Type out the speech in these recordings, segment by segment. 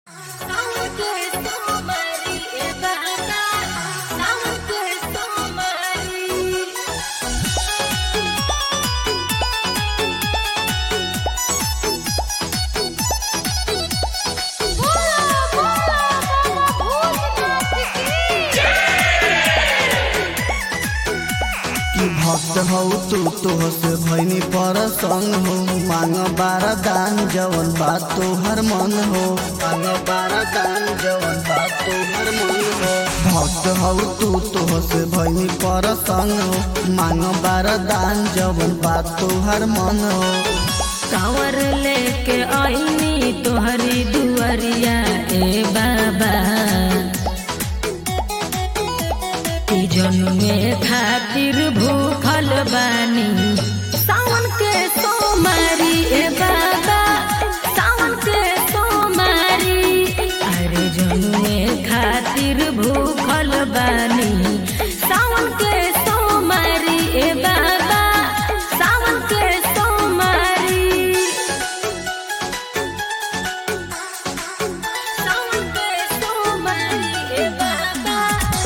भक्त हौ तू तोहसे भैनी पर संग हो मांग बारा दान जवन बात तोहर मन हो मांग बारा दान जवन बात तोहर मन हो भक्त हौ तू तोहसे भैनी पर संग हो मांग बारा दान जवन बात तोहर मन हो कांवर लेके आईनी तोहरी दुआरिया ए बाबा की जन्मे खातिर भूखल बानी सावन के सोमारी ए बाबा सावन के सोमारी अरे जन्मे खातिर भूखल बानी सावन के सोमारी ए बाबा सावन के सोमारी सावन के सोमारी ए बाबा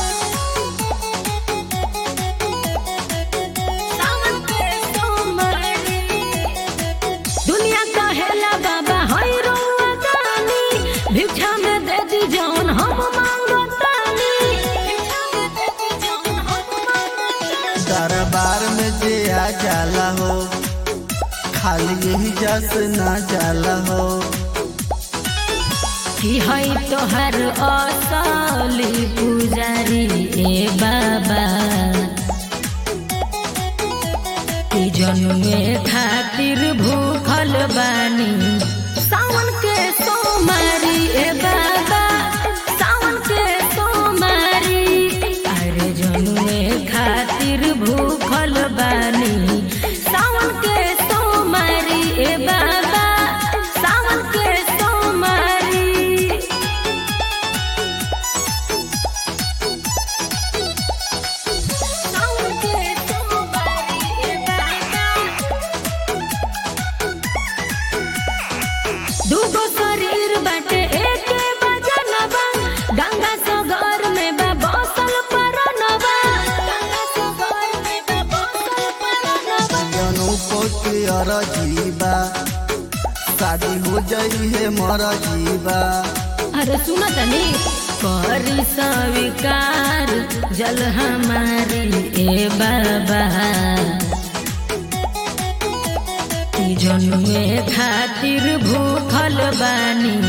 सावन के सोमारी दुनिया कहेला बाबा हई रउआ दानी भिक्षा में दे दी जौन हम मांगतानी भिक्षा में दे दी जौन हम मांगतानी दरबार में जे आ जाला हो खाली यही जस ना जाला हो की हई तोहर असली पुजारी ए बाबा की जन्मे खातिर भूखल बानी सावन के सोमारी ए बाबा सावन के सोमारी अरे जन्मे खातिर भूखल बानी सावन के सोमारी ए बाबा सावन के सोमारी सावन के सोमारी ए बाबा दूगो शरीर बाटे एके बजनबा गंगा सगर में बा बसल परनबा गंगा सगर में बा बसल परनबा जनू पोती अर जीवा शादी हो जाई है मर जीवा अरे सुना तनी करी स्वीकार जल हमारी ए बाबा की जन्मे खातिर भूखल बानी